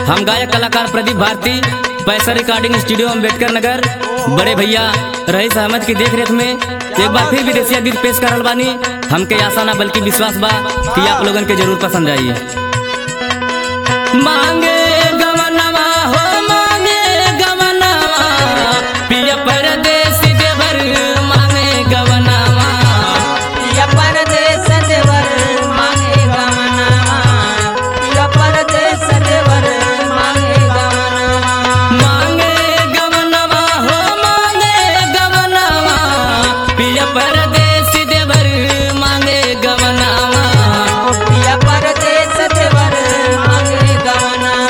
हम गायक कलाकार प्रदीप भारती पैसा रिकॉर्डिंग स्टूडियो अम्बेडकर नगर बड़े भैया रईस अहमद की देख रेख में एक बार फिर विदेशिया गीत पेश करल बानी हमके आशा ना बल्कि विश्वास बा कि आप लोगन के जरूर पसंद आई मांगे गवनवा हो मांगे गवनवा पिया परदेसी देवर मांगे गवनवा या परदेस देवर मांगे गमनामा या परदेस देवर मांगे गमनामा मांगे गवनवा हो मांगे गवनवा पिया परदेसी देवर मांगे गवनवा या परदेस देवर मांगे गमनामा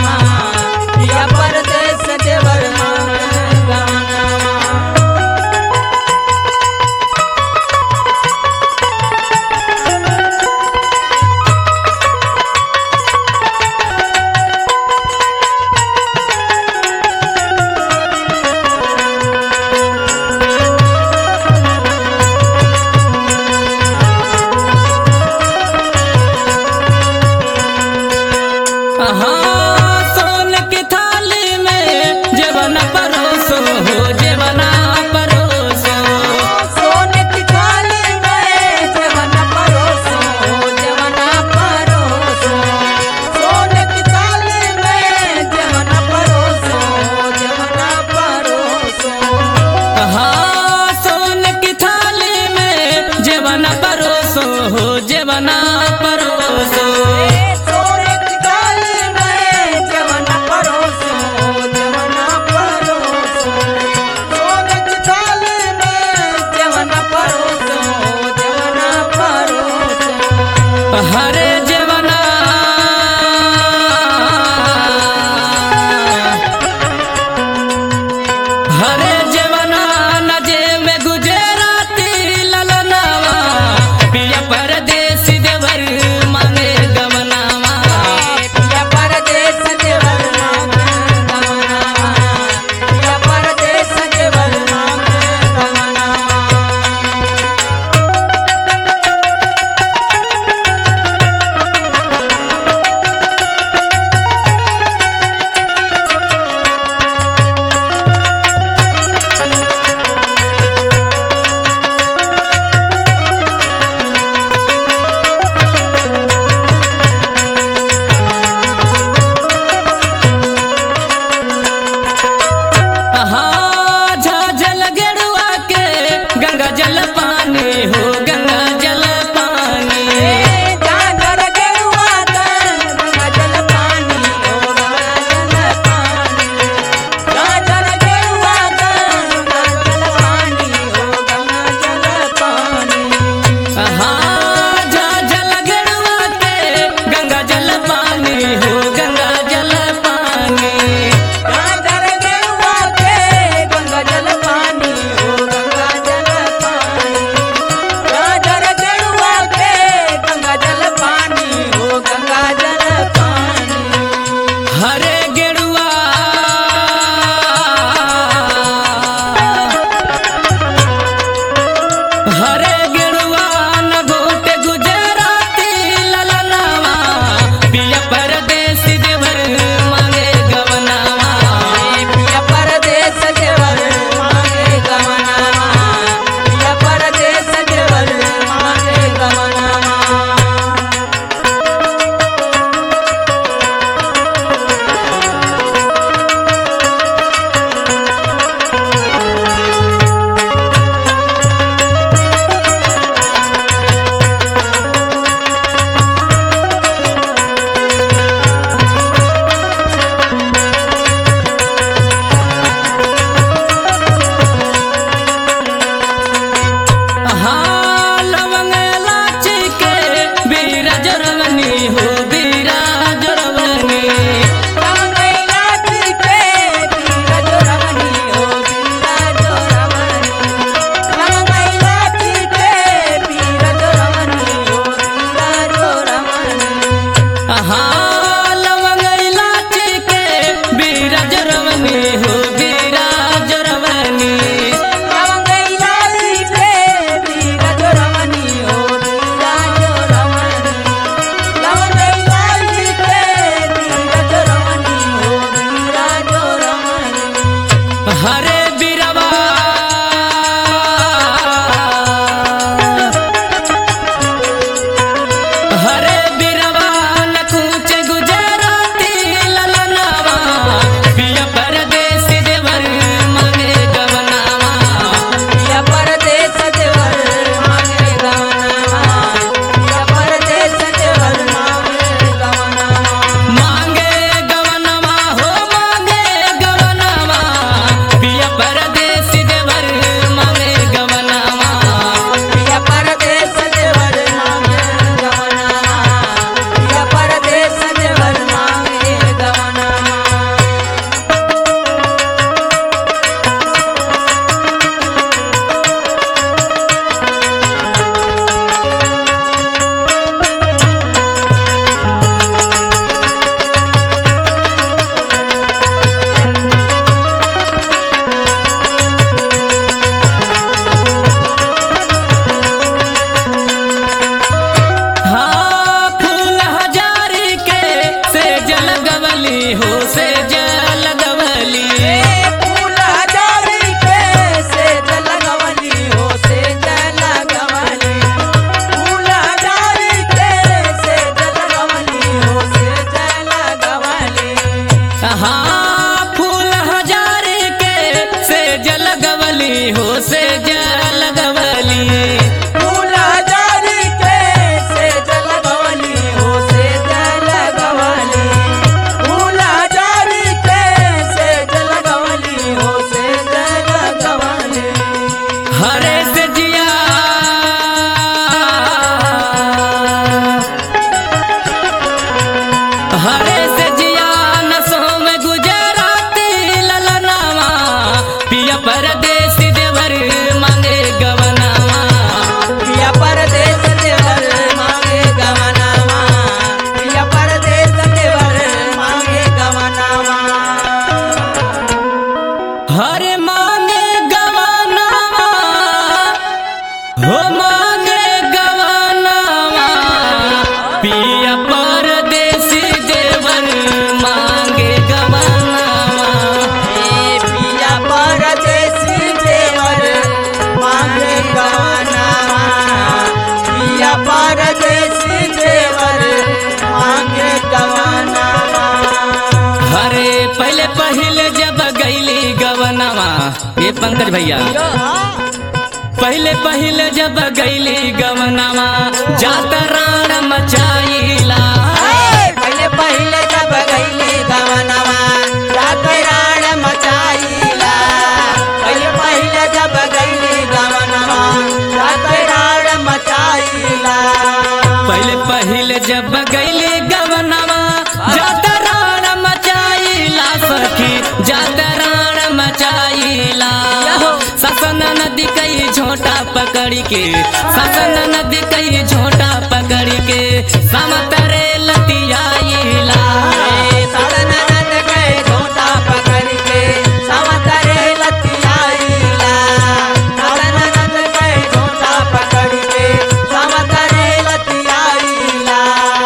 हो मांगे गवानावा पिया परदेसी देवर मांगे गवानावा ए पिया परदेसी देवर मांगे गवनावा पिया परदेसी देवर मांगे गवनावा अरे पहले पहले जब गईली गवनावा ये पंकज भैया पहले पहले जब गईली गवनावा जात राण मचाईला पहले पहले जब गईले गवनवा रात राण मचाईला पहले पहले जब गईले गवनवा रात राण मचाईला पहले पहले जब गईली गवनावा जात राण मचाईला सखी जात राण मचाईला ससन नदी कई झोटा पकड़ी के ससन नदी कई झोटा पकड़ी के समतरे लतियाईला ए साधन नंद गए झोटा पकड़ के समतरे लतियाईला साधन नंद गए झोटा पकड़ के समतरे लतियाईला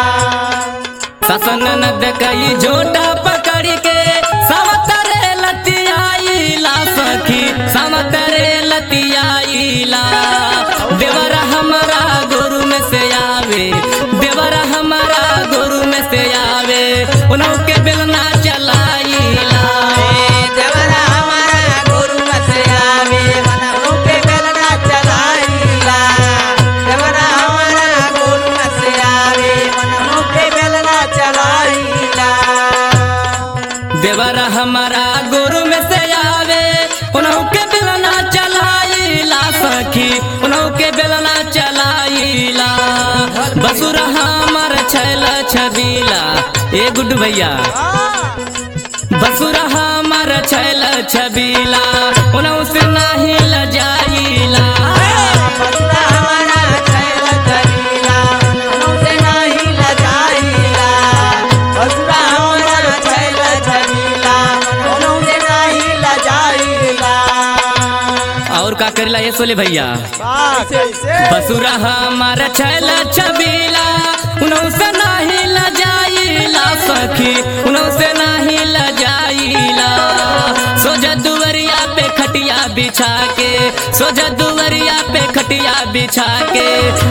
ससन नद कई झोटा पकड़ के समतरे लतियाईला सखी समतरे लतियाईला देवरा हमारा गुरु में से आवे देवरा हमारा गुरु में से आवे उन्हों के बेलना चलाईला देवरा हमारा गुरु से आवे मन रूपे बेलना चलाईला देवरा हमारा गुरु से आवे मन रूपे बेलना चलाईला देवरा हमारा गुरु में से आवे उन्हों के बेलना चलाईला सखी उन्हों के बेलना चलाईला बसुरा हमार छैल छबीला ए गुड्डू भैया बसुरा हमार छैल छबीला उन्हों से नाही लजाईला बसुरा हमारा छैल चलीला उनसे नहीं लजाईला बसुरा हमारा छैल चलीला उनसे नहीं लजाईला और का करेला ये सोले भैया बसुरा हमार छैल छबीला उन्हों से नाही लजाईला सखी उन्हों से नाही लजाईला सोजा दुवरिया पे खटिया बिछा के सोजा दुवरिया पे खटिया बिछा के